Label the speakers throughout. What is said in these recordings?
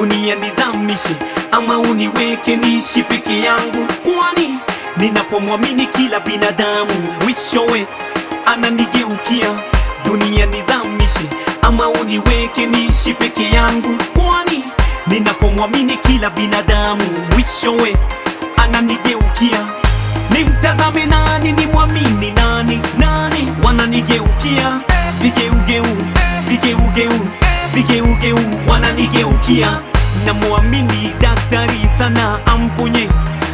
Speaker 1: dunia nizamishe ama uniweke niishi peke yangu, kwani ninapomwamini kila binadamu mwishowe ananigeukia. Dunia nizamishe ama uniweke niishi peke yangu, kwani ninapomwamini kila binadamu mwishowe ananigeukia. Nimtazame nani, nimwamini nani? Nani wananigeukia? Vigeugeu, vigeugeu, vigeugeu wananigeukia. Namwamini daktari sana, amponye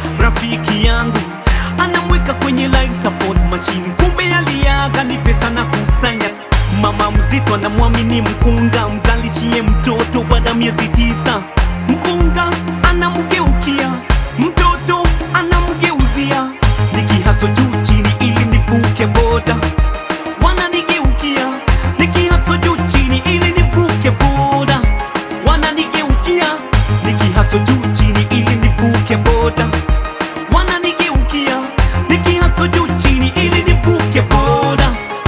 Speaker 1: rafiki yangu, anamweka kwenye life support machine, kumbe aliaga ni pesa na kusanya. Mama mzito anamwamini mkunga, mzalishie mtoto baada ya miezi tisa. Mkunga anamgeukia mtoto anamgeuzia, nikihaso juu chini ili nivuke boda, wananigeukia nikihaso juu chini ili nivuke boda, wananigeukia nikihaso juu chini ili nivuke boda, wananigeukia nikihaso juu chini ili nivuke boda,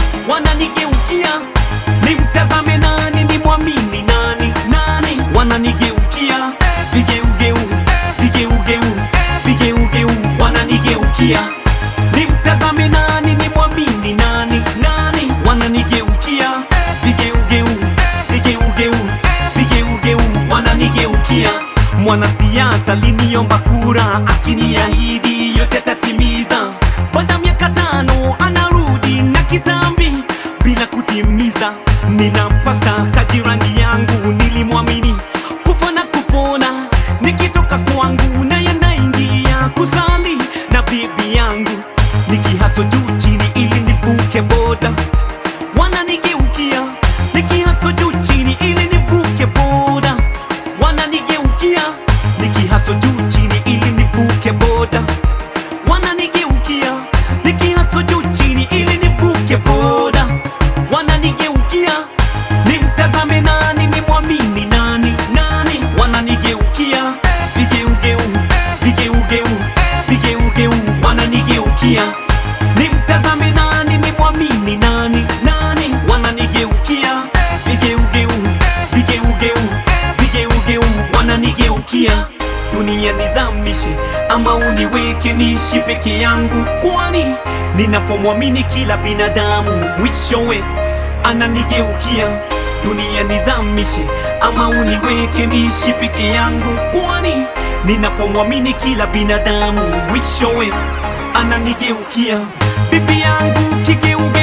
Speaker 1: wananigeukia nimtazame nani, nimwamini nani? Nani wananigeukia vigeugeu, vigeugeu, vigeugeu wananigeukia nimtazame nani, nimwamini nani? Nani wananigeukia vigeugeu, vigeugeu, vigeugeu wananigeukia Mwanasiasa liniomba kura, akiniahidi yote tatimiza. Baada ya miaka tano anarudi na kitambi bila kutimiza. Ninampa staka jirani yangu, nilimwamini kufa na kupona, nikitoka kwangu na yanaingia kusali na bibi yangu, nikihaso juu chini ili nivuke boda, wananigeukia nikihaso juu chini ili nivuke boda, wananigeukia nikihaso juu chini ili nivuke boda, wananigeukia nikihaso juu chini ili nivuke boda, wananigeukia nimtazame nani, nimwamini nani? Nani wananigeukia vigeugeu, vigeugeu, vigeugeu wananigeukia nimtazame nani, nimwamini nani? Nani wananigeukia vigeugeu, vigeugeu, vigeugeu wananigeukia dunia nizamishe ama uniweke niishi peke yangu, kwani ninapomwamini kila binadamu mwishowe ananigeukia. Dunia nizamishe ama uniweke niishi peke yangu, kwani ninapomwamini kila binadamu mwishowe ananigeukia. Bibi yangu kigeuge